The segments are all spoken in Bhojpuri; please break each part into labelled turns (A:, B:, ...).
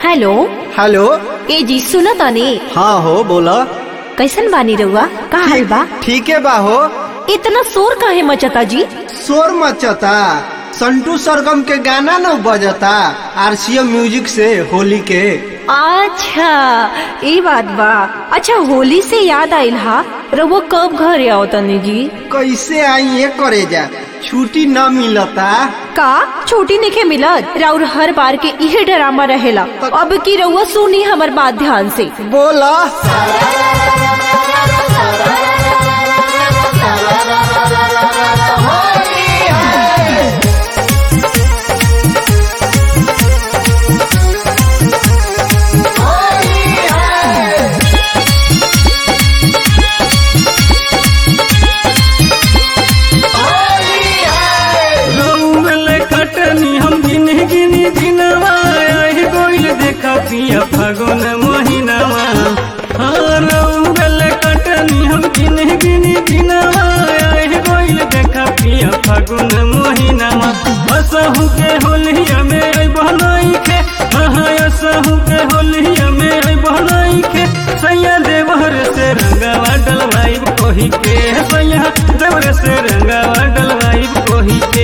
A: हेलो
B: हेलो
A: ए जी सुनो तनी
B: हाँ हो बोला
A: कैसन बानी रउआ का हाल बा
B: ठीक है बा हो
A: इतना शोर काहे मचता जी
B: शोर मचता संटू सरगम के गाना न बजता आरसीएम म्यूजिक से होली के
A: अच्छा ये बात बा अच्छा होली से याद आइल हा रउआ कब घरे आओ तनी जी
B: कैसे आई ये करे जा छुट्टी न मिलता
A: का छोटी निके मिलत राउर हर बार के इहे ड्रामा रहेला अब की रउआ सुनी हमर बात ध्यान से
B: बोला
C: रउल कटनी हम गिन गिन गिनवा आहि गोइल देखा पिया फागुन महीनावा हाँ रउल कटनी हम गिन गिन गिनवा आहि गोइल देखा पिया फागुन महीनावा असहु के होलिया में आई बहनाई के हाँ असहु के होलिया में आई बहनाई के सैया देवर से रंगावा डलवाई कोही के सैया देवर से रंगावा डलवाई कोही के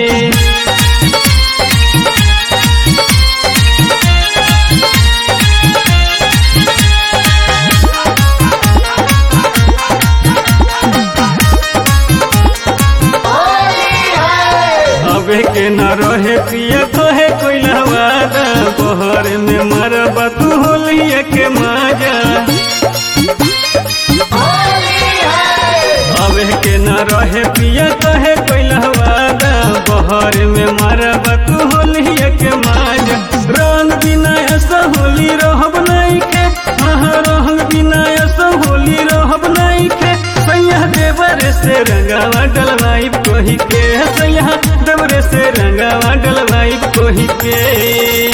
C: अबे के न रहे पिया कहे कोई वादा बहर में मरबा तू होलिया के माजा अबे के न रहे पिया कहे कोई वादा बहर में मरबा तू होलिया के माजा रंग बिना ऐसा होली रहब नहीं के हाँ रंग बिना ऐसा होली रहब नहीं के सैया देवर से रंगावा डलवाई कोही के सैया देवर से रंगावा डलवाई कोही के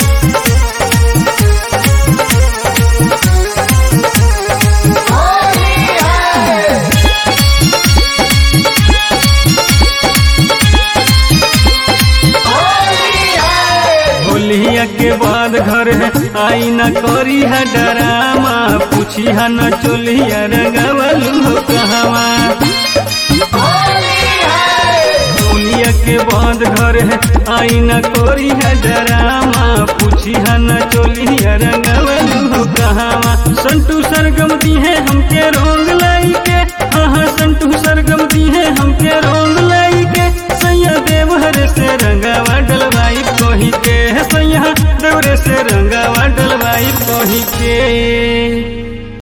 C: होलिया के बाद घर है आई न करी है डरामा पूछी है न चोलिया रंगवलू हो कहवा होलिया के बाद घर है आई न करी है डरामा पूछी है न चोलिया रंगवलू हो कहवा संटू सरगम दी है हमके रोंग लाई के हाँ संटू सरगम दी है हमके रोंग लाई के सैया देवहर से रंगावा डलवाई कोही के सैया देवरे से रंगावा डलवाई कोही के